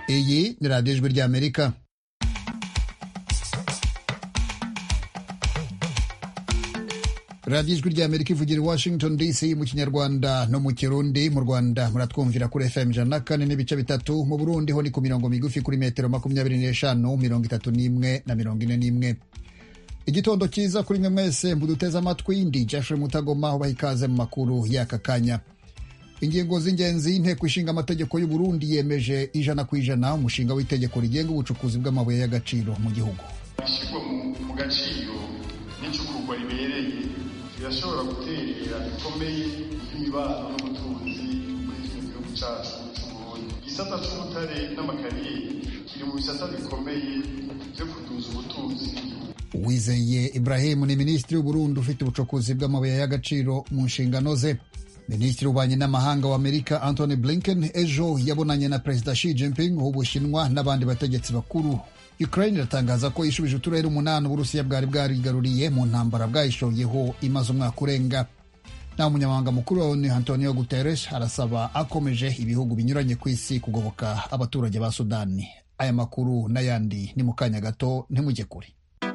iyi ni radiyo ijwi ry'amerika radiyo ijwi ry'amerika ivugira i washington dc mu kinyarwanda no mu kirundi mu rwanda muratwumvira kuri fm ijana na kane n'ibice bitatu mu burundi ho ni ku mirongo migufi kuri metero makumyabiri n'eshanu mirongo itatu n'imwe na mirongo ine n'imwe igitondo cyiza kuri mwe mwese muduteze amatwi ndi jeffrey mutagoma ubaha ikaze mu makuru y'aka kanya ingingo z'ingenzi y'inteko ishinga amategeko y'u Burundi yemeje ijana ku ijana umushinga w'itegeko rigenga ubucukuzi bw'amabuye y'agaciro mu gihugu ishyirwa mu gaciro n'icukurwa ribereye rirashobora guterera bikomeye imibano n'ubutunzi muri kino gihugu cyacu cy'uburundi igisata cy'ubutare n'amakariyeri kiri mu bisata bikomeye byo kuduza ubutunzi Uwizeye Ibrahim ni minisitiri w'Uburundi ufite ubucukuzi bw'amabuye y'agaciro mu nshingano ze minisitiri w'ububanyi n'amahanga w'amerika Anthony Blinken ejo yabonanye na perezida Xi Jinping w'Ubushinwa n'abandi bategetsi bakuru Ukraine iratangaza ko yishubije uturere umunani Uburusiya bwari bwarigaruriye mu ntambara bwayishoyeho imaze umwaka urenga naho umunyamabanga mukuru wa ONU Antonio Guterres arasaba akomeje ibihugu binyuranye ku isi kugoboka abaturage ba Sudani aya makuru n'ayandi ni mu kanya gato ntimujye kure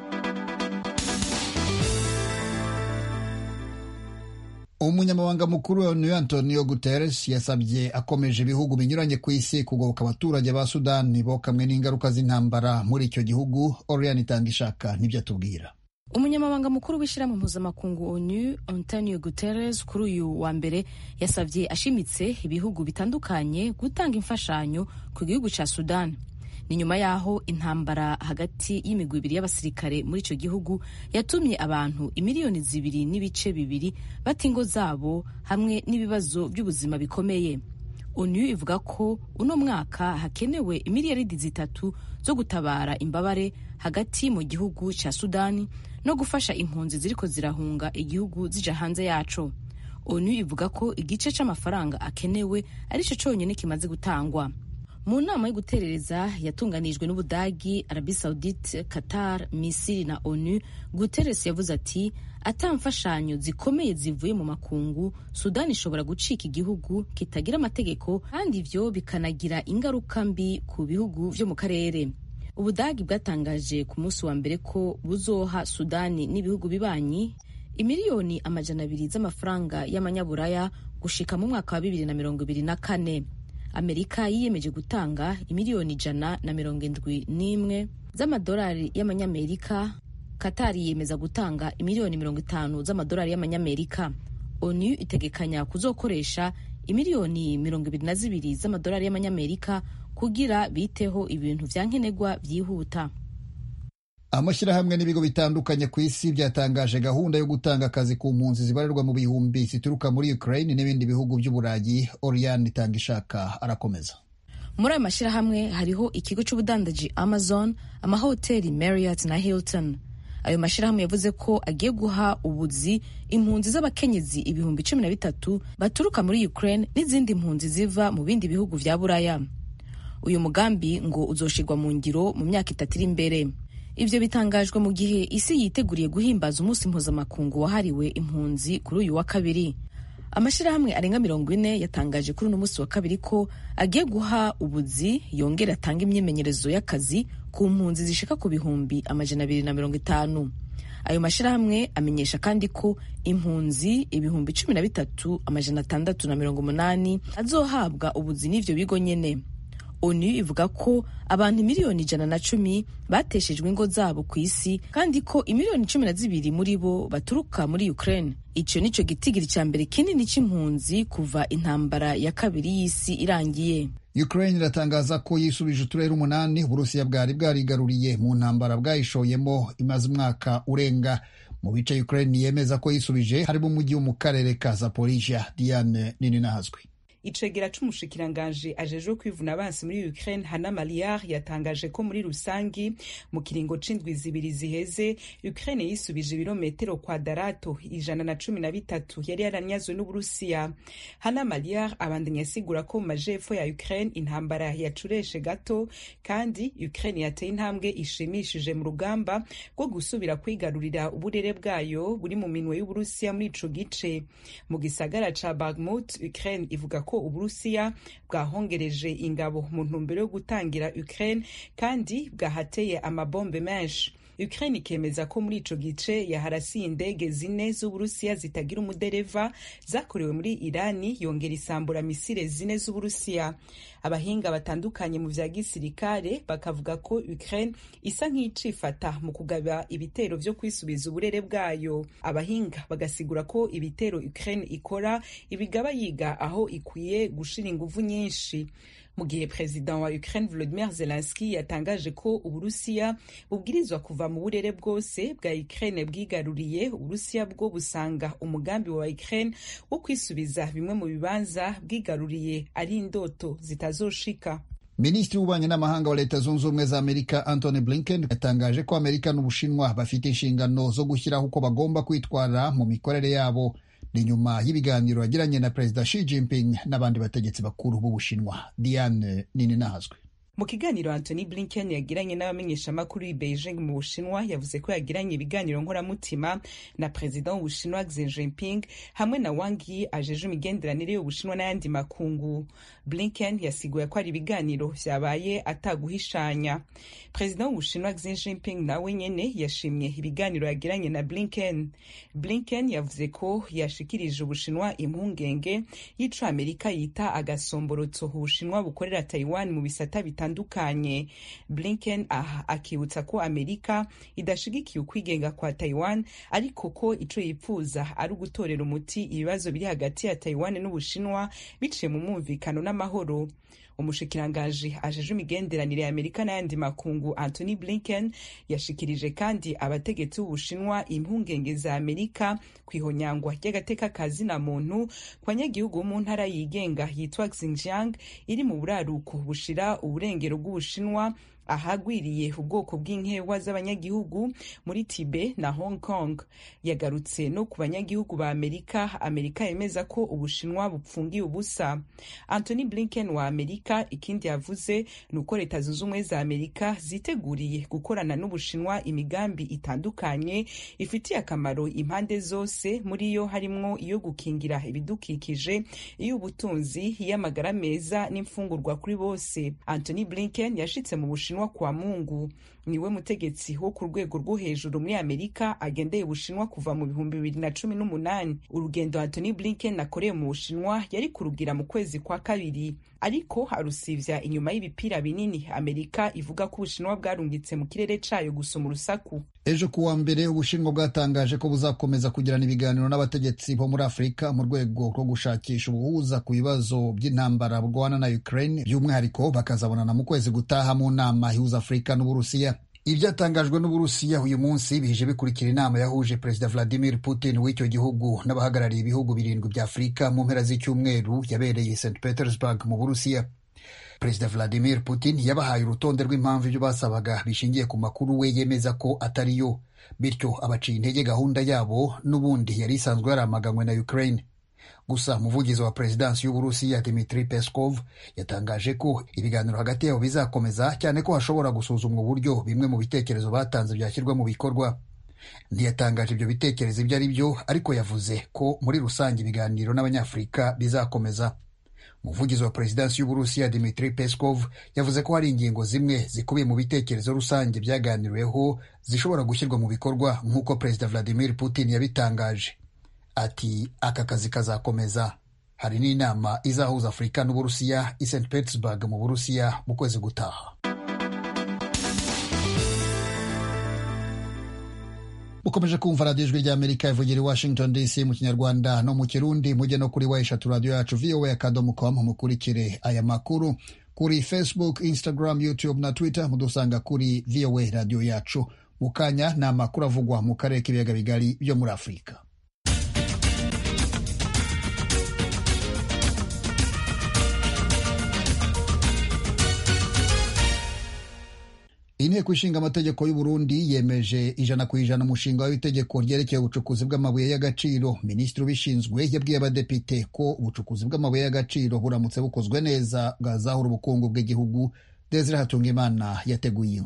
umunyamabanga mukuru wa onu antonio guterres yasabye akomeje ibihugu binyuranye ku isi kugoboka abaturage ba sudani bokamwe n'ingaruka z'intambara muri icyo gihugu oriane itanga ishaka nibyo atubwira umunyamabanga mukuru w'ishyirahamwe mpuzamakungu onu antonio guterres kuri uyu wa mbere yasabye ashimitse ibihugu bitandukanye gutanga imfashanyo ku gihugu cya sudani ni nyuma y'aho intambara hagati y'imigwi ibiri y'abasirikare muri icyo gihugu yatumye abantu imiliyoni zibiri n'ibice bibiri bata ingo zabo hamwe n'ibibazo by'ubuzima bikomeye onu ivuga ko uno mwaka hakenewe imiliyaridi zitatu zo gutabara imbabare hagati mu gihugu cya sudani no gufasha impunzi ziriko zirahunga igihugu zija hanze yaco onu ivuga ko igice c'amafaranga akenewe aricyo cyonyine kimaze gutangwa mu nama yo guterereza yatunganijwe n'ubudagi arabi saudite qatar misiri na onu guterres yavuze ati ata mfashanyo zikomeye zivuye mu makungu sudani ishobora gucika igihugu kitagira amategeko kandi ivyo bikanagira ingaruka mbi ku bihugu vyo mu karere ubudagi bwatangaje ku munsi wa mbere ko buzoha sudani n'ibihugu bibanyi imiliyoni amajana abiri z'amafaranga y'amanyaburaya gushika mu mwaka wa bibiri na mirongo ibiri na kane amerika yiyemeje gutanga imiliyoni ijana na mirongo indwi n'imwe z'amadolari y'amanyamerika katari yiyemeza gutanga imiliyoni mirongo itanu z'amadolari y'amanyamerika onu itegekanya kuzokoresha imiliyoni mirongo ibiri na zibiri z'amadolari y'amanyamerika kugira biteho ibintu vya nkenerwa vyihuta amashyirahamwe n'ibigo bitandukanye ku isi byatangaje gahunda yo gutanga akazi ku mpunzi zibarirwa mu bihumbi zituruka muri Ukraine n'ibindi bihugu by'Uburayi Oriane itanga ishaka arakomeza muri ayo mashyirahamwe hariho ikigo cy'ubudandaji Amazon amahoteli Marriott na Hilton ayo mashyirahamwe yavuze ko agiye guha ubuzi impunzi z'abakenyezi ibihumbi cumi na bitatu baturuka muri Ukraine n'izindi mpunzi ziva mu bindi bihugu vya Buraya uyu mugambi ngo uzoshirwa mu ngiro mu myaka itatu iri imbere Ivyo bitangajwe mu gihe isi yiteguriye guhimbaza umunsi mpuzamakungu wahariwe impunzi kuri uyu wa kabiri amashyirahamwe arenga mirongo ine yatangaje kuri uno munsi wa kabiri ko agiye guha ubuzi yongera atanga imyimenyerezo y'akazi ku mpunzi zishika ku bihumbi amajana abiri na mirongo itanu ayo mashyirahamwe amenyesha kandi ko impunzi ibihumbi cumi na bitatu amajana atandatu na mirongo umunani azohabwa ubuzi n'ivyo bigo nyene onu ivuga ko abantu miliyoni ijana na cumi bateshejwe ingo zabo ku isi kandi ko imiliyoni cumi na zibiri muri bo baturuka muri ukraine ico nico gitigiri ca mbere kinini c'impunzi kuva intambara ya kabiri y'isi irangiye Ukraine iratangaza ko yisubije uturere umunani Uburusiya bwari bwarigaruriye mu ntambara bwayishoyemo imaze umwaka urenga mu bice Ukraine yemeza ko yisubije harimo umujyi wo mu karere ka Zaporizhia Diane nini nahazwi icegera c'umushikiranganji ajejwe kwivuna abansi muri Ukraine Hana Maliar yatangaje ko muri rusangi mu kiringo c'indwi zibiri ziheze Ukraine yisubije ibirometero kwadarato ijana na cumi na bitatu yari yaranyazwe n'Uburusiya Hana Maliar abandanya asigura ko mu majepfo ya Ukraine intambara yacureshe gato kandi Ukraine yateye intambwe ishimishije mu rugamba rwo gusubira kwigarurira uburere bwayo buri mu minwe y'Uburusiya muri ico gice mu gisagara ca Bakhmut Ukraine ivuga ko ko uburusiya bwahongereje ingabo mu ntumbero yo gutangira ukraine kandi bwahateye amabombe menshi Ukraine ikemeza ko muri ico gice yaharasiye indege zine z'Uburusiya zitagira umudereva zakorewe muri Irani yongera isambura misile zine z'Uburusiya. Abahinga batandukanye mu vya gisirikare bakavuga ko Ukraine isa nk'icifata mu kugaba ibitero vyo kwisubiza uburere bwayo. Abahinga bagasigura ko ibitero Ukraine ikora ibigaba yiga aho ikwiye gushira inguvu nyinshi mu gihe perezida wa Ukraine Volodymyr Zelensky yatangaje ko Uburusiya bubwirizwa kuva mu burere bwose bwa Ukraine bwigaruriye Uburusiya bwo busanga umugambi wa Ukraine wo kwisubiza bimwe mu bibanza bwigaruriye ari indoto zitazoshika Minisitiri w'ububanyi n'amahanga wa Leta Zunze Ubumwe za Amerika Antony Blinken yatangaje ko Amerika n'Ubushinwa bafite inshingano zo gushyiraho uko bagomba kwitwara mu mikorere yabo ni nyuma y'ibiganiro yagiranye na perezida Xi Jinping n'abandi bategetsi bakuru b'Ubushinwa. Diane Nininahazwe. mu kiganiro Anthony Blinken yagiranye n'abamenyeshamakuru i Beijing mu Bushinwa yavuze ko yagiranye ibiganiro nkoramutima na perezida w'Ubushinwa Xi Jinping hamwe na Wang Yi ajeje imigenderanire y'Ubushinwa n'ayandi makungu. Blinken yasiguye ko ari ibiganiro vyabaye ataguhishanya. Perezida w'Ubushinwa Xi Jinping nawe nyene yashimye ibiganiro yagiranye na Blinken. Blinken yavuze ko yashikirije Ubushinwa impungenge y'ico Amerika yita agasomborotso Ubushinwa bukorera Taiwan mu bisata bitandukanye. Blinken aha akibutsa ko Amerika idashigikiye ukwigenga kwa Taiwan ariko ko ico yipfuza ari ugutorera umuti ibibazo biri hagati ya Taiwan n'Ubushinwa biciye mu mwumvikano n'amahoro. umushikirangaji ajeje imigenderanire ya amerika n'ayandi makungu anthony blinken yashikirije kandi abategetsi b'ubushinwa impungenge za amerika ku ihonyangwa ry'agateka ka zina muntu ku banyagihugu bo mu ntara yigenga yitwa xinjiang iri mu buraruko bushira uburengero bw'ubushinwa ahagwiriye ubwoko bw'inkewa z'abanyagihugu muri tibe na hong kong yagarutse no ku banyagihugu ba amerika amerika yemeza ko ubushinwa bupfungiye ubusa anthony blinken wa amerika ikindi yavuze ni uko leta zunze ubumwe za amerika ziteguriye gukorana n'ubushinwa imigambi itandukanye ifitiye akamaro impande zose muri yo harimwo iyo gukingira ibidukikije iy'ubutunzi iy'amagara meza n'imfungurwa kuri bose anthony blinken yashitse mu bushinwa bushinwa kwa mungu niwe mutegetsi wo ku rwego rwo hejuru muri amerika agendeye ubushinwa kuva mu bihumbi bibiri na cumi n'umunani urugendo antony blinken akoreye mu bushinwa yari kurugira mu kwezi kwa kabiri ariko arusivya inyuma y'ibipira binini amerika ivuga ko ubushinwa bwarungitse mu kirere cayo gusoma urusaku ejo kuwa mbere ubushinwa bwatangaje ko buzakomeza kugirana ibiganiro n'abategetsi bo muri afurika mu rwego rwo gushakisha ubuhuza ku bibazo by'intambara burwana na ukraine by'umwihariko bakazabonana mu kwezi gutaha mu nama ihuza afurika n'uburusiya ibyatangajwe n'uburusiya uyu munsi bihije bikurikira inama yahuje perezida vladimir putin w'icyo gihugu n'abahagarariye ibihugu birindwi bya afurika mu mpera z'icyumweru yabereye st petersburg mu burusiya perezida vladimir putin yabahaye urutonde rw'impamvu ibyo basabaga bishingiye ku makuru we yemeza ko atari yo bityo abaciye intege gahunda yabo n'ubundi yari isanzwe yaramaganywe na ukraine gusa umuvugizi wa perezidansi y'uburusiya dimitri peskov yatangaje ko ibiganiro hagati yabo bizakomeza cyane ko hashobora gusuzumwa uburyo bimwe mu bitekerezo batanze byashyirwa mu bikorwa ntiyatangaje ibyo bitekerezo ibyo ari byo ariko yavuze ko muri rusange ibiganiro n'abanyafurika bizakomeza umuvugizi wa perezidansi y'uburusiya dimitri peskov yavuze ko hari ingingo zimwe zikubiye mu bitekerezo rusange byaganiriweho zishobora gushyirwa mu bikorwa nk'uko perezida vladimir putin yabitangaje ati aka kazi kazakomeza hari n'inama izahuza afurika n'uburusiya i st petersburg mu burusiya mu kwezi gutaha ukomeje kumva radiyo ijwi ry'amerika ivugira i washington dc mu kinyarwanda no mu kirundi mujye no kuri wa eshatu radiyo yacu voa akadomo com mukurikire aya makuru kuri facebook instagram youtube na twitter mudusanga kuri voa radiyo yacu mu kanya ni amakuru avugwa mu karere k'ibiyaga bigari byo muri afurika inteko ishinga amategeko y'u Burundi yemeje ijana ku ijana umushinga w'itegeko ryerekeye ubucukuzi bw'amabuye y'agaciro minisitiri ubishinzwe yabwiye abadepite ko ubucukuzi bw'amabuye y'agaciro buramutse bukozwe neza bwazahura ubukungu bw'igihugu Desire Hatungimana yateguye inkuru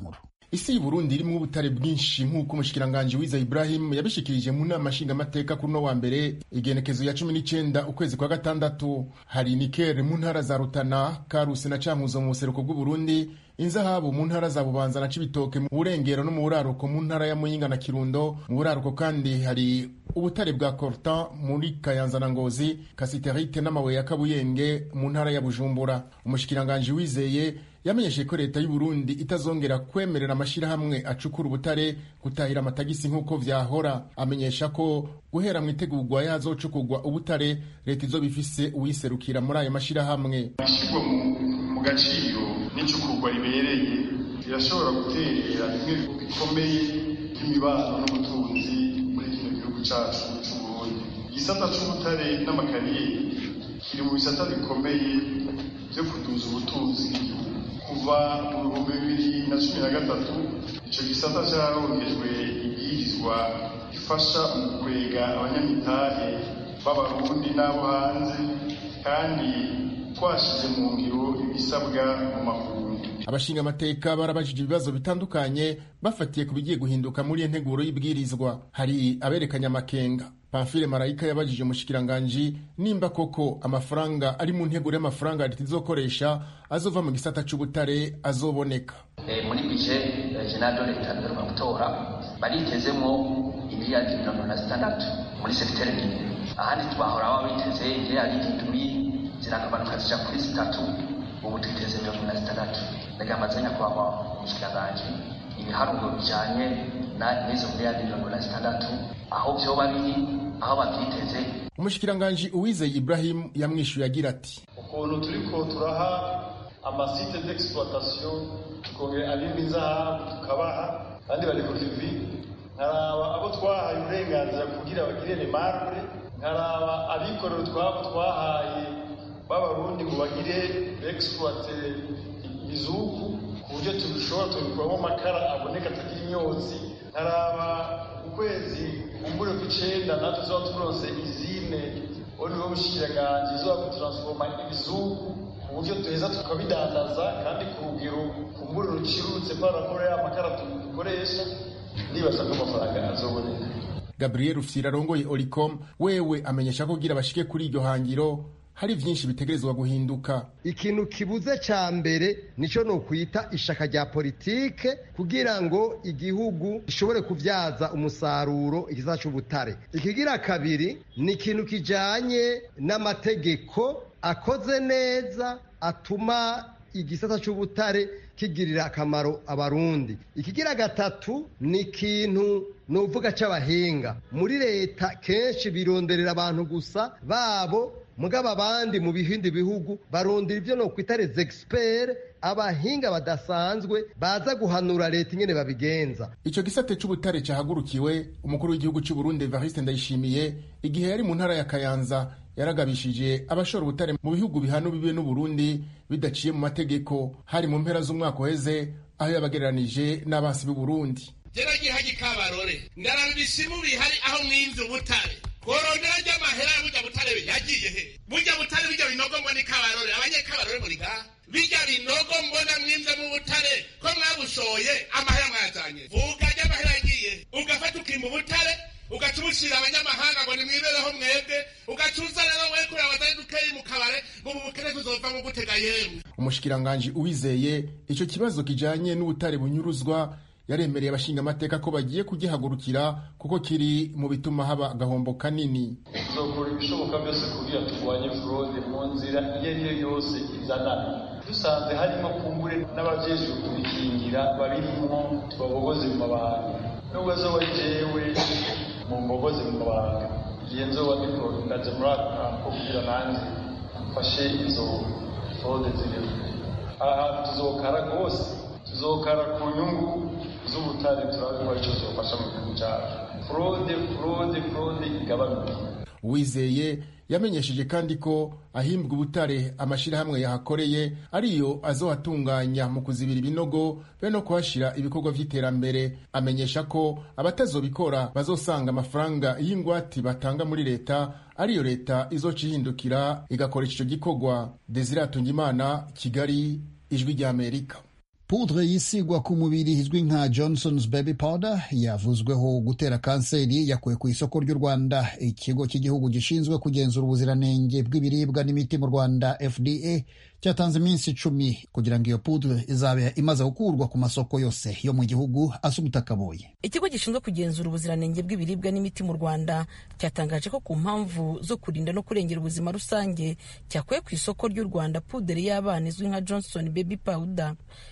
isi y'uburundi irimwo ubutare bwinshi nk'uko umushikiranganji wiza ibrahim yabishikirije mu nama nshingamateka kuri uno wa mbere igenekezo ya cumi n'icenda ukwezi kwa gatandatu hari nikere mu ntara za rutana karusi na cankuzo mu buseruko bw'uburundi inzahabu mu ntara za bubanza na cibitoke mu burengero no mu buraruko mu ntara ya muyinga na kirundo mu buraruko kandi hari ubutare bwa cortan muri kayanza na ngozi kasiterite n'amabuye ya kabuyenge mu ntara ya bujumbura umushikiranganji wizeye yamenyesheje ko leta y'u Burundi itazongera kwemerera amashyirahamwe acukura ubutare gutahira amatagisi nk'uko vyahora amenyesha ko guhera mu itegurwa yazocukurwa ubutare leta izoba ifise uwiserukira muri ayo mashyirahamwe ishyirwa mu gaciro n'icukurwa ribereye rirashobora gutera bimwe bikomeye by'imibano n'ubutunzi muri kino gihugu cacu c'uburundi igisata c'ubutare n'amakariyeri kiri mu bisata bikomeye vyo kuduza ubutunzi bw'igihugu kuva mu bihumbi bibiri na cumi na gatatu ico gisata carongejwe ibwirizwa ifasha mu kwega abanyamitahe b'abarundi n'abo hanze kandi twashize mu ngiro ibisabwa mu makungu abashinga amateka barabajije ibibazo bitandukanye bafatiye ku bigiye guhinduka muri iyo nteguro y'ibwirizwa hari aberekanye amakenga pamfile marayika yabajije umushikiranganji nimba koko amafaranga ari mu nteguro y'amafaranga leta izokoresha azova mu gisata c'ubutare azoboneka e, muri bije jenado leta iheruka gutora baritezemwo imiliyardi mirongo na zitandatu muri segiteri nini ahandi twahora baba biteze imiliyardi indwi ziragabanuka zija kuri zitatu ubu twiteze mirongo na zitandatu ndagamaze nyakubahwa umushikiranganji ibiharuro bijanye n'izo miliyardi mirongo na zitandatu aho vyoba biri aho bavyiteze umushikiranganji uwizeye ibrahim yamwishuye agira ati ukuntu turiko turaha amasite d'exploitation tukongera abimba inzahabu tukabaha kandi bari ku kivi nkaraba abo twahaye uburenganzira kugira bagire remarque nkaraba abikorera utwabo twahaye b'abarundi ngo bagire exploite ibizuku ku buryo tubishobora tubikuramo amakara aboneka atagira imyotsi nkaraba ukwezi kumbure kw'icenda natwe tuzoba turonse izine uwo niwo bushikiranganje izoba kutransforma ibizuku ku buryo tuheza tukabidandaza kandi ku rugero kumbure rucirutse paraporo y'amakara dukoresha nibaza ko amafaranga azoboneka gabriel rufyira arongoye oricom wewe amenyesha ko kugira bashike kuri iryo hangiro hari vyinshi bitegerezwa guhinduka ikintu kibuze ca mbere nico no kwita ishaka rya politike kugira ngo igihugu gishobore kuvyaza umusaruro igisata c'ubutare ikigira kabiri ni ikintu kijanye n'amategeko akoze neza atuma igisata c'ubutare kigirira akamaro abarundi ikigira gatatu ni ikintu nuvuga c'abahinga muri leta kenshi bironderera abantu gusa babo mugabo abandi mu bindi bihugu barondera ibyo no kwita les experts abahinga badasanzwe baza guhanura leta ingene babigenza ico gisate c'ubutare cahagurukiwe umukuru w'igihugu c'u Burundi Evariste Ndayishimiye igihe yari mu ntara ya Kayanza yaragabishije abashora ubutare mu bihugu bihana bibe n'u Burundi bidaciye mu mategeko hari mu mpera z'umwaka uheze aho yabagereranije n'abansi b'u Burundi jera gihaji kabarore ndaraba ibisimu bihari aho mwimvye ubutare korondera ry'amahera ya burya butare yagiye he burya butare bijya binogo mbona ikabarore abanyekabarore muri ngaha bijya binogo mbona mwimvye mu butare ko mwabushoye amahera mwazanye vuga ry'amahera yagiye ugafata ukimba ubutare ugaca ubushyira abanyamahanga ngo nimwibereho mwebwe ugaca uza rero we kureba bazari dukeyi mu kabare ngo ubu bukene tuzova mu gutega yemwe umushikiranganji uwizeye ico kibazo kijanye n'ubutare bunyuruzwa yaremereye abashinga amateka ko bagiye kugihagurukira kuko kiri mu bituma haba agahombo kanini tuzokora ibishoboka byose kugira turwanye fraude mu nzira iyo ari yo yose izanana dusanze harimo kumbure n'abajejwe kubikingira babirimwo tubabogoze mu mabanga nubwo azoba ari jewe mu mbogoze mu mabanga igihe nzoba ndiko ndaje muri ako kampo kugira nanjye mfashe izo fraude ziriho aha tuzokara rwose tuzokara ku nyungu z'ubutare turabe ko aricyo zofasha mu gihugu cyacu fraude fraude fraude igabanuke uwizeye yamenyesheje kandi ko ahimbwa ubutare amashyirahamwe yahakoreye ariyo azohatunganya mu kuzibira ibinogo be no kuhashyira ibikorwa by'iterambere amenyesha ko abatazobikora bazosanga amafaranga y'ingwati batanga muri leta ariyo leta izoca ihindukira igakoresha icyo gikorwa desire atungimana kigali ijwi ry'amerika pudre yisigwa ku mubiri izwi nka johnsons baby powder yavuzweho gutera kanseri yakuwe ku isoko ry'u rwanda ikigo cy'igihugu gishinzwe kugenzura ubuziranenge bw'ibiribwa n'imiti mu rwanda fda cyatanze iminsi icumi kugira ngo iyo pudre izabe imaze gukurwa ku masoko yose yo mu gihugu asa umutakaboye ikigo gishinzwe kugenzura ubuziranenge bw'ibiribwa n'imiti mu rwanda cyatangaje ko ku mpamvu zo kurinda no kurengera ubuzima rusange cyakuye ku isoko ry'u rwanda pudre y'abana izwi nka johnson baby powder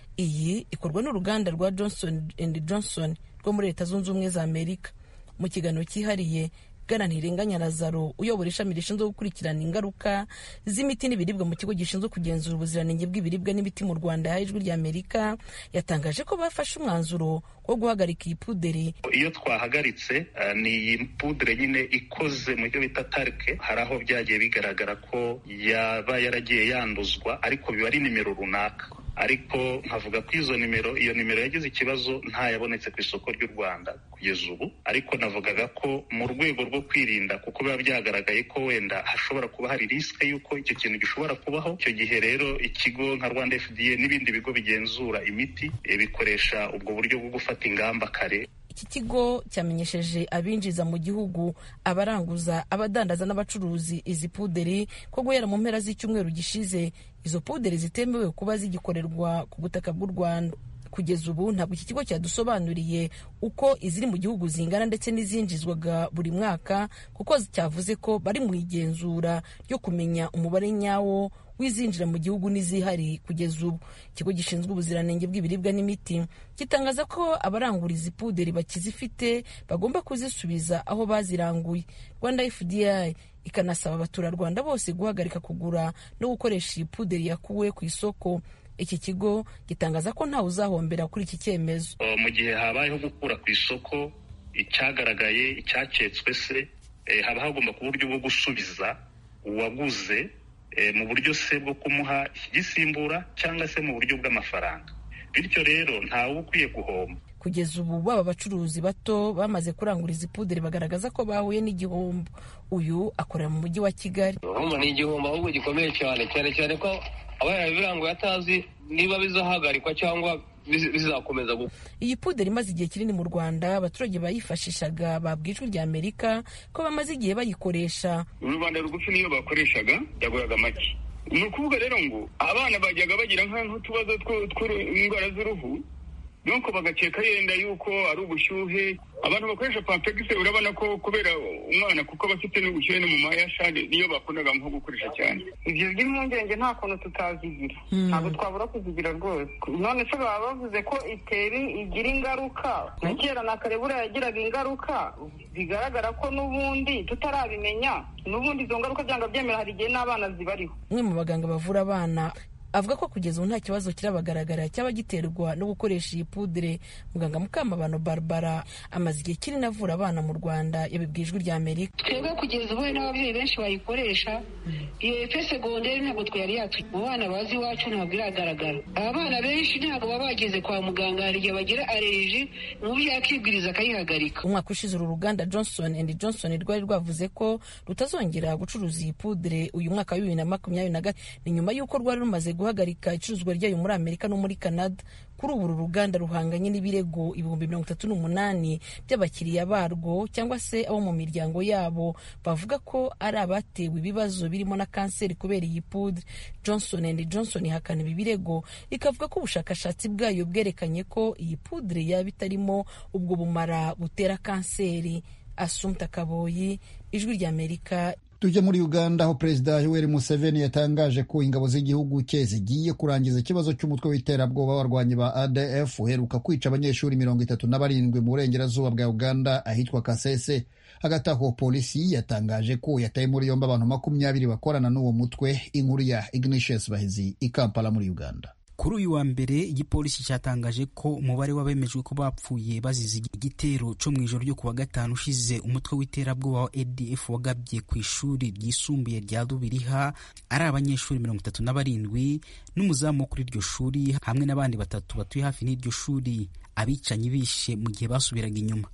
iyi ikorwa n'uruganda rwa johnson and johnson rwo muri leta zunze ubumwe za amerika mu kiganiro cyihariye bwana ntirenganya lazaro uyobora ishami rishinzwe gukurikirana ingaruka z'imiti n'ibiribwa mu kigo gishinzwe kugenzura ubuziranenge bw'ibiribwa n'imiti mu rwanda yaha ijwi ry'amerika yatangaje ko bafashe umwanzuro wo guhagarika iyi puderi iyo twahagaritse uh, ni iyi pudere nyine ikoze mu byo bita tarike hari aho byagiye bigaragara ko yaba yaragiye yanduzwa ariko biba ari nimero runaka ariko nkavuga ko izo nimero iyo nimero yagize ikibazo ntayabonetse ku isoko ry'u rwanda kugeza ubu ariko navugaga ko mu rwego rwo kwirinda kuko biba byagaragaye ko wenda hashobora kuba hari risike y'uko icyo kintu gishobora kubaho icyo gihe rero ikigo nka rwanda fda n'ibindi bigo bigenzura imiti bikoresha ubwo buryo bwo gufata ingamba kare iki kigo cyamenyesheje abinjiza mu gihugu abaranguza abadandaza n'abacuruzi izi puderi ko guhera mu mpera z'icyumweru gishize izo puderi zitemewe kuba zigikorerwa ku butaka bw'u rwanda kugeza ubu ntabwo iki kigo cyadusobanuriye uko iziri mu gihugu zingana ndetse n'izinjizwaga buri mwaka kuko cyavuze ko bari mu igenzura ryo kumenya umubare nyawo w'izinjira mu gihugu n'izihari kugeza ubu ikigo gishinzwe ubuziranenge bw'ibiribwa n'imiti gitangaza ko abarangura izi puderi bakizifite bagomba kuzisubiza aho baziranguye rwanda fda ikanasaba abaturarwanda bose guhagarika kugura no gukoresha iyi puderi yakuwe ku isoko iki kigo gitangaza ko ntawe uzahombera kuri iki cyemezo mu gihe habayeho gukura ku isoko icyagaragaye icyaketswe se haba hagomba kuba uburyo bwo gusubiza uwaguze mu buryo se bwo kumuha igisimbura cyangwa se mu buryo bw'amafaranga bityo rero ntawe uba ukwiye guhomba kugeza ubu baba abacuruzi bato bamaze kurangura izi puderi bagaragaza ko bahuye n'igihombo uyu akorera mu mujyi wa kigali urumva ni igihombo ahubwo gikomeye cyane cyane cyane ko aba yarabiranguye atazi niba bizahagarikwa cyangwa bizakomeza gukora iyi puderi imaze igihe kinini mu rwanda abaturage bayifashishaga babwa ijwi rya amerika ko bamaze igihe bayikoresha rubanda rugufi niyo bakoreshaga yaguraga make ni ukuvuga rero ngo abana bajyaga bagira nk'utubazo tw'indwara z'uruhu nuko bagakeka yenda yuko ari ubushyuhe abantu bakoresha pampegisi urabona ko kubera umwana kuko aba afite n'ubushyuhe no mu mayashari niyo bakundaga nko gukoresha cyane ibyo by'impungenge nta kuntu tutazigira ntabwo twabura kuzigira rwose none se baba bavuze ko itera igira ingaruka na kera na kare buriya yagiraga ingaruka bigaragara ko n'ubundi tutarabimenya n'ubundi izo ngaruka byanga byemera hari igihe n'abana zibariho umwe mu baganga bavura abana avuga ko kugeza ubu nta kibazo kirabagaragara cyaba giterwa no gukoresha iyi pudire muganga mukamabano barbara amaze igihe kinini avura abana mu rwanda yabibwiye ijwi rya amerika twebwe kugeza ubu n'ababyeyi benshi bayikoresha iyo efe segonderi ntabwo twari yatuma mu bana bazi iwacu ntabwo iragaragara abana benshi ntabwo baba bageze kwa muganga hari igihe bagira aleriji umubyeyi akibwiriza akayihagarika umwaka ushize uru ruganda johnson and johnson rwari rwavuze ko rutazongera gucuruza iyi pudire uyu mwaka wa bibiri na makumyabiri na gatatu ni nyuma y'uko rwari rumaze guhagarika icuruzwa ryayo muri amerika no muri canada kuri ubu uru ruganda ruhanganye n'ibirego ibihumbi mirongo itatu n'umunani by'abakiriya barwo cyangwa se abo mu miryango yabo bavuga ko ari abatewe ibibazo birimo na kanseri kubera iyi pudre johnson and johnson ihakana ibi birego ikavuga ko ubushakashatsi bwayo bwerekanye ko iyi pudre yaba itarimo ubwo bumara butera kanseri asumta kaboyi ijwi ry'amerika tujya muri uganda aho perezida yoweri museveni yatangaje ko ingabo z'igihugu cye zigiye kurangiza ikibazo cy'umutwe w'iterabwoba w'abarwanyi ba adf uheruka kwica abanyeshuri mirongo itatu na barindwi mu burengerazuba bwa uganda ahitwa kasese hagati aho polisi yatangaje ko yataye muri yombi abantu makumyabiri bakorana n'uwo mutwe inkuru ya ignatius bahizi i kampala muri uganda kuri uyu wa mbere igipolisi cyatangaje ko umubare w'abemejwe ko bapfuye bazize igitero cyo mu ijoro ryo kuwa gatanu ushize umutwe w'iterabwoba wa adf wagabye ku ishuri ryisumbuye rya rubiriha ari abanyeshuri mirongo itatu na barindwi n'umuzamu wo kuri iryo shuri hamwe n'abandi batatu batuye hafi n'iryo shuri abicanyi bishe mu gihe basubiraga inyuma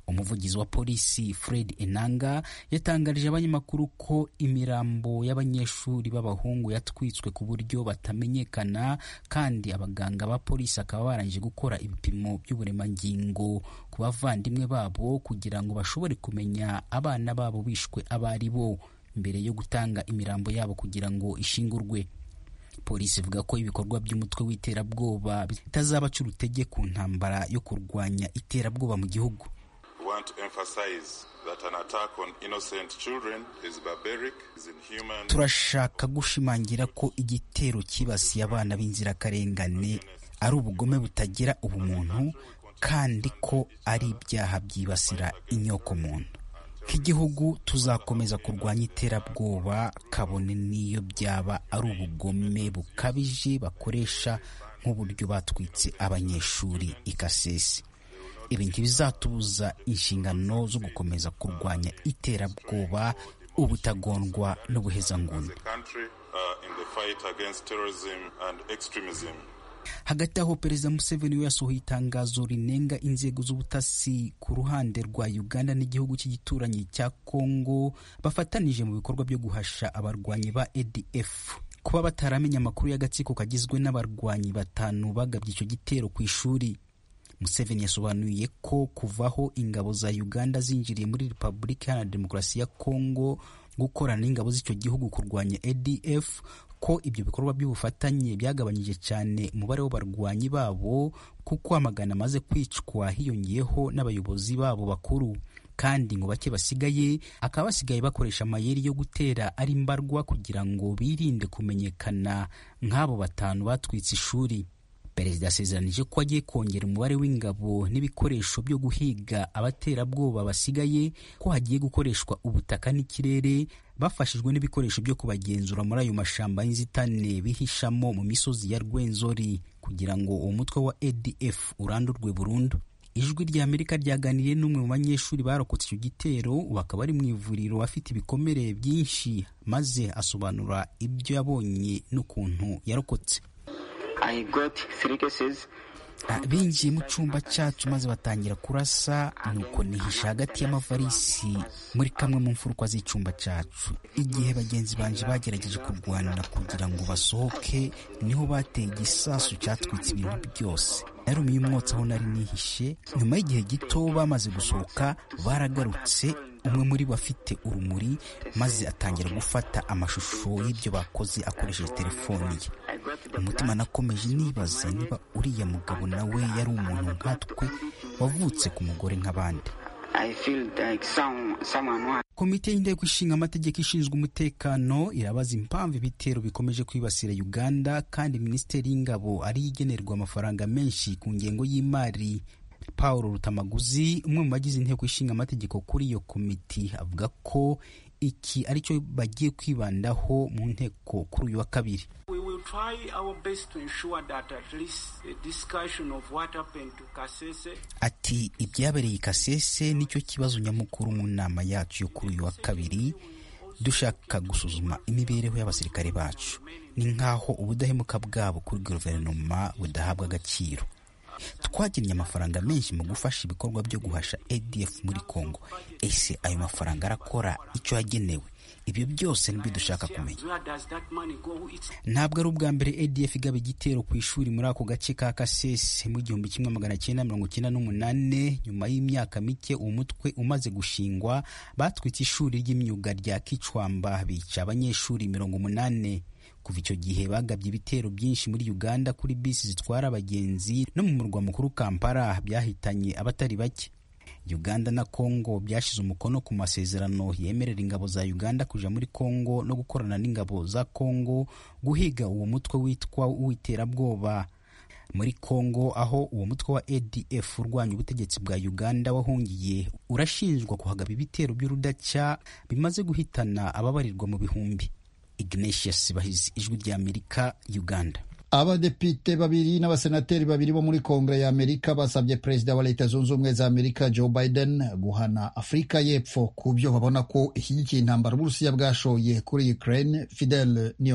umuvugizi wa polisi fred enanga yatangarije abanyamakuru ko imirambo y'abanyeshuri b'abahungu yatwitswe ku buryo batamenyekana kandi abaganga ba polisi bakaba barangije gukora ibipimo by'uburemangingo ku bavandimwe babo kugira ngo bashobore kumenya abana babo bishwe abo ari bo mbere yo gutanga imirambo yabo kugira ngo ishingurwe polisi ivuga ko ibikorwa by'umutwe w'iterabwoba bitazabaca urutege ku ntambara yo kurwanya iterabwoba mu gihugu turashaka gushimangira ko igitero cyibasiye abana b'inzirakarengane ari ubugome butagira ubumuntu kandi ko ari ibyaha byibasira inyokomuntu nk'igihugu tuzakomeza kurwanya iterabwoba kabone n'iyo byaba ari ubugome bukabije bakoresha nk'uburyo batwitse abanyeshuri ikasesi ibi ntibizatubuza inshingano zo gukomeza kurwanya iterabwoba ubutagondwa n'ubuhezanguni hagati aho perezida museveni we yasohoye itangazo rinenga inzego z'ubutasi ku ruhande rwa uganda n'igihugu cy'igituranyi cya congo bafatanije mu bikorwa byo guhasha abarwanyi ba adf kuba bataramenya amakuru y'agatsiko kagizwe n'abarwanyi batanu bagabye icyo gitero ku ishuri museveni yasobanuye ko kuvaho ingabo za uganda zinjiriye muri repubulika iharanira demokarasi ya congo gukorana n'ingabo z'icyo gihugu kurwanya adf ko ibyo bikorwa by'ubufatanye byagabanyije cyane umubare w'abarwanyi babo kuko amagana amaze kwicwa hiyongeyeho n'abayobozi babo bakuru kandi ngo bake basigaye akaba basigaye bakoresha amayeri yo gutera ari mbarwa kugira ngo birinde kumenyekana nk'abo batanu batwitse ishuri perezida yasezeranije ko agiye kongera umubare w'ingabo n'ibikoresho byo guhiga abaterabwoba basigaye ko hagiye gukoreshwa ubutaka n'ikirere bafashijwe n'ibikoresho byo kubagenzura muri ayo mashamba y'inzitane bihishamo mu misozi ya rwenzori kugira ngo uwo mutwe wa adf urandurwe burundu ijwi rya amerika ryaganiriye n'umwe mu banyeshuri barokotse icyo gitero ubu akaba ari mu ivuriro afite ibikomere byinshi maze asobanura ibyo yabonye n'ukuntu yarokotse binjiye mu cyumba cyacu maze batangira kurasa nuko nihisha hagati y'amavarisi muri kamwe mu mfuruka z'icyumba cyacu igihe bagenzi banje bagerageje kurwanira kugira ngo basohoke niho bateye igisasu cyatwitse ibintu byose narumiye umwotsi aho nari nihishe nyuma y'igihe gito bamaze gusohoka baragarutse umwe muri bo afite urumuri maze atangira gufata amashusho y'ibyo bakoze akoresheje telefoni ye umutima nakomeje nibaza niba uriya mugabo nawe yari umuntu nkatwe wavutse ku mugore nk'abandi komite y'inteko ishinga amategeko ishinzwe umutekano irabaza impamvu ibitero bikomeje kwibasira uganda kandi minisiteri y'ingabo ariyo igenerwa amafaranga menshi ku ngengo y'imari paul rutamaguzi umwe mu bagize inteko ishinga amategeko kuri iyo komiti avuga ko iki aricyo bagiye kwibandaho mu nteko kuri uyu wa kabiri ati ibyabereye i kasese nicyo kibazo nyamukuru mu nama yacu yo kuri uyu wa kabiri dushaka gusuzuma imibereho y'abasirikare bacu ni nk'aho ubudahemuka bwabo kuri guverinoma budahabwa agaciro twagennye amafaranga menshi mu gufasha ibikorwa byo guhasha adf muri congo ese ayo mafaranga arakora icyo yagenewe ibyo byose nibyo dushaka kumenya ntabwo ari ubwa mbere adf igaba igitero ku ishuri muri ako gace ka kasese mu gihumbi kimwe magana cyenda mirongo cyenda n'umunani nyuma y'imyaka mike uwo mutwe umaze gushingwa batwitse ishuri ry'imyuga rya kicwamba bica abanyeshuri mirongo umunani kuva icyo gihe bagabye ibitero byinshi muri uganda kuri bisi zitwara abagenzi no mu murwa mukuru kampala byahitanye abatari bake uganda na congo byashyize umukono ku masezerano yemerera ingabo za uganda kuja muri congo no gukorana n'ingabo za congo guhiga uwo mutwe witwa uw'iterabwoba muri congo aho uwo mutwe wa adf urwanya ubutegetsi bwa uganda wahungiye urashinjwa kuhagaba ibitero by'urudaca bimaze guhitana ababarirwa mu bihumbi ignatius bahizi ijwi ry'amerika uganda abadepite babiri n'abasenateri babiri bo muri kongere ya amerika basabye perezida wa leta zunze ubumwe za amerika joe biden guhana afurika y'epfo ku byo babona ko ishyigikiye intambara uburusiya bwashoye kuri ukraine fidel niyongabo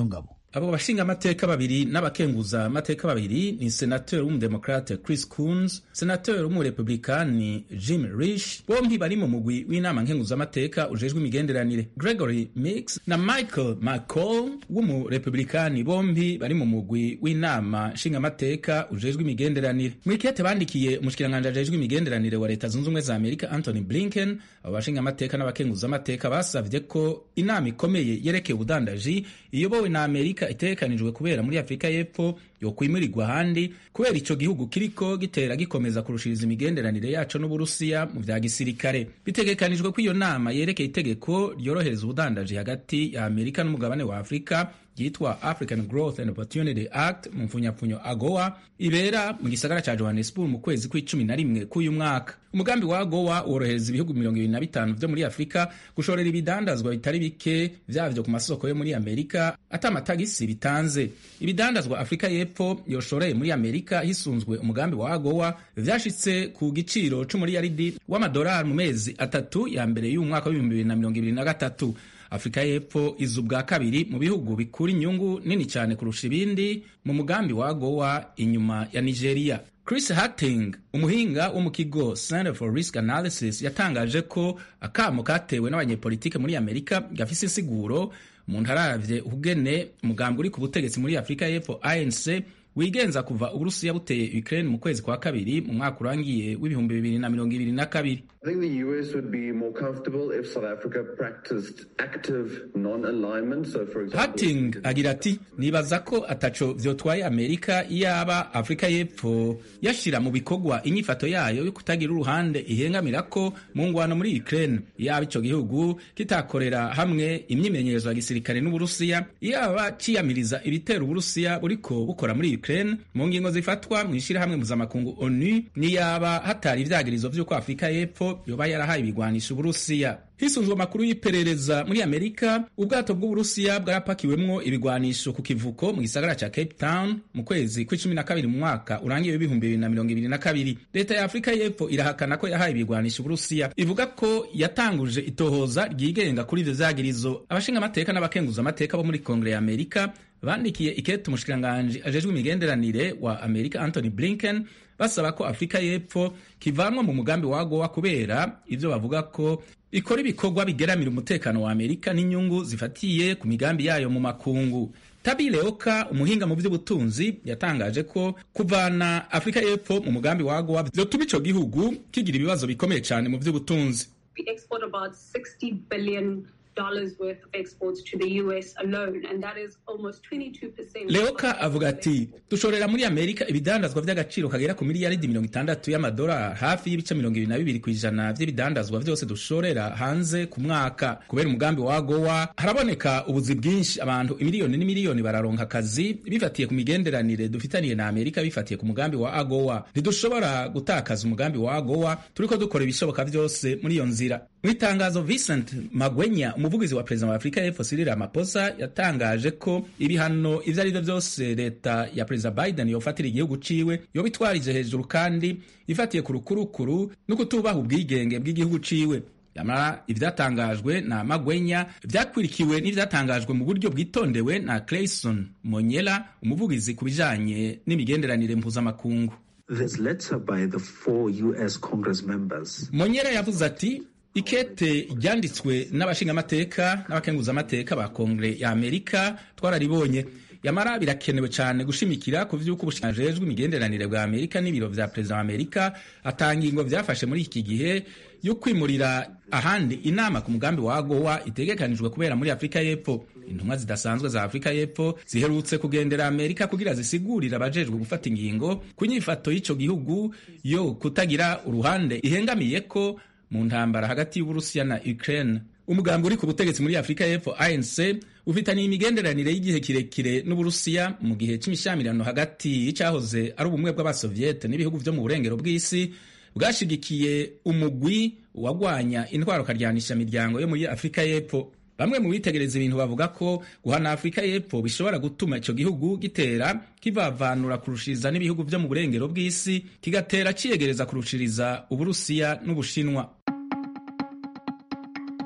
abo bashinga amateka babiri n'abakenguza amateka babiri ni senateri w'umudemokrate chris coons senateri w'umurepublikani jim rish bombi bari mu mugwi w'inama nkenguzamateka ujejwe imigenderanire gregory mix na michael mccall w'umurepublikani bombi bari mu mugwi w'inama nshingamateka ujejwe imigenderanire mu ikete bandikiye umushikiranganji ajejwe imigenderanire wa leta zunze ubumwe za amerika anthony blinken abo bashingamateka n'abakenguzamateka basavye ko inama ikomeye yerekeye ubudandaji iyobowe na amerika itegekanijwe kubera muri afurika y'epfo yokwimurirwa ahandi kubera ico gihugu kiriko gitera gikomeza kurushiriza imigenderanire yaco n'uburusiya mu vya gisirikare bitegekanijwe ko iyo nama yerekeye itegeko ryorohereza ubudandaji hagati ya amerika n'umugabane wa afurika ryitwa african growth and opportunity act mu mfunyapfunyo agowa ibera mu gisagara ca johannesburg mu kwezi kw'icumi na rimwe k'uyu mwaka umugambi wa agowa worohereza ibihugu mirongo ibiri na bitanu vyo muri afurika gushorera ibidandazwa bitari bike vyavyo ku masoko yo muri amerika ata amatagisi bitanze ibidandazwa afurika y'epfo yoshoreye muri amerika hisunzwe umugambi wa agowa vyashitse ku giciro c'umuriyaridi w'amadolari mu mezi atatu ya mbere y'umwaka w'ibihumbi bibiri na mirongo ibiri na gatatu afurika y'epfo iza ubwa kabiri mu bihugu bikura inyungu nini cyane kurusha ibindi mu mugambi wa agowa inyuma ya nigeria chris hatting umuhinga wo mu kigo center for risk analysis yatangaje ko akamo katewe n'abanyepolitike muri amerika gafise insiguro umuntu araravye ukugene umugambi uri ku butegetsi muri afurika y'epfo anc wigenza kuva uburusiya buteye ukraine mu kwezi kwa kabiri mu mwaka urangiye w'ibihumbi bibiri na mirongo ibiri na kabiri I think the US would be more comfortable if South Africa practiced active non-alignment. So, for example, Hatting agira ati nibaza ko ataco vyotwaye Amerika iyaba Afrika y'Epfo yashira mu bikorwa inyifato yayo yo kutagira uruhande ihengamirako mu ngwano muri Ukraine iyaba ico gihugu kitakorera hamwe imyimenyerezo ya gisirikare n'Uburusiya iyaba ciyamiriza ibitero Uburusiya buriko bukora muri Ukraine mu ngingo zifatwa mu ishirahamwe mpuzamakungu ONU niyaba hatari ivyagirizo vy'uko Afrika y'Epfo yoba yarahaye ibigwanisha Uburusiya hisunzwe amakuru y'iperereza muri Amerika ubwato bw'Uburusiya bwarapakiwemwo ibigwanisho ku kivuko mu gisagara ca Cape Town mu kwezi kw'icumi na kabiri mu mwaka urangiye w'ibihumbi bibiri na mirongo ibiri na kabiri leta ya Afrika y'Epfo irahakana ko yahaye ibigwanisho Uburusiya ivuga ko yatanguje itohoza ryigenga kuri ivyo vyagirizo abashinga amateka n'abakenguza amateka bo muri Kongre ya Amerika bandikiye ikete umushikiranganji ajejwe imigenderanire wa Amerika Anthony Blinken basaba ko Afrika y'Epfo kivanwa mu mugambi wa AGOA kubera ivyo bavuga ko ikora ibikorwa bigeramira umutekano wa Amerika n'inyungu zifatiye ku migambi yayo mu makungu. Tabi Leoka umuhinga mu vy'ubutunzi yatangaje ko kuvana Afrika y'Epfo mu mugambi wa AGOA vyotuma ico gihugu kigira ibibazo bikomeye cane mu vy'ubutunzi. We export about 60 billion dollars worth of exports to the US alone, and that is almost 22%. Leoka avuga ati dushorera muri Amerika ibidandazwa vy'agaciro kagera ku miliyaridi mirongo itandatu y'amadolari hafi y'ibice mirongo ibiri na bibiri kw'ijana vy'ibidandazwa vyose dushorera hanze ku mwaka kubera umugambi wa gowa haraboneka ubuzi bwinshi abantu imiliyoni n'imiliyoni bararonka akazi bifatiye ku migenderanire dufitaniye na Amerika bifatiye ku mugambi wa agowa ntidushobora gutakaza umugambi wa agowa turiko dukora ibishoboka vyose muri iyo nzira mu itangazo Vincent Magwenya umuvugizi wa perezida wa Afrika y'Epfo Cyril Ramaphosa yatangaje ko ibihano ivyo ari vyo vyose leta ya perezida Biden yofatira igihugu ciwe yobitwarije hejuru kandi ifatiye ku rukurukuru no kutubaha ubwigenge bw'igihugu ciwe yamara ivyatangajwe na Magwenya vyakwirikiwe n'ivyatangajwe mu buryo bwitondewe na Clayson Monyela umuvugizi ku bijanye n'imigenderanire mpuzamakungu This letter by the four US Congress members Monyela yavuze ati ikete ryanditswe n'abashingamateka n'abakenguzamateka ba kongere ya amerika twararibonye yamara birakenewe cyane gushimikira ku vy'uko ubushinjejwe imigenderanire bwa amerika n'ibiro vya perezida wa amerika atanga ingo vyafashe muri iki gihe yo kwimurira ahandi inama ku mugambi wa agowa itegekanijwe kubera muri afurika y'epfo intumwa zidasanzwe za afurika y'epfo ziherutse kugendera amerika kugira zisigurira abajejwe gufata ingingo ku nyifato y'ico gihugu yo kutagira uruhande ihengamiye ko mu ntambara hagati y'Uburusiya na Ukraine. Umugambi uri ku butegetsi muri Afrika y'Epfo ANC ufitaniye imigenderanire y'igihe kirekire n'Uburusiya mu gihe c'imishyamirano hagati y'icyahoze ari ubumwe bw'abasoviete n'ibihugu vyo mu burengero bw'isi bwashigikiye umugwi wagwanya intwaro karyanisha miryango yo muri Afrika y'Epfo. Bamwe mu bitegereza ibintu bavuga ko guhana Afrika y'Epfo bishobora gutuma ico gihugu gitera kivavanura kurushiriza n'ibihugu vyo mu burengero bw'isi kigatera ciyegereza kurushiriza Uburusiya n'Ubushinwa.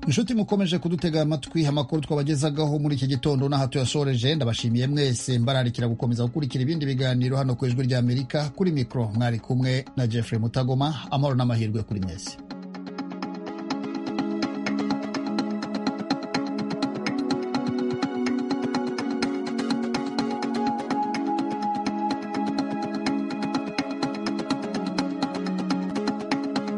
inshuti mukomeje kudutega amatwi amakuru twabagezagaho muri iki gitondo n'aha tuyasoreje ndabashimiye mwese mbararikira gukomeza gukurikira ibindi biganiro hano ku ijwi ry'amerika kuri mikoro mwari kumwe na jeffrey mutagoma amahoro n'amahirwe kuri mwese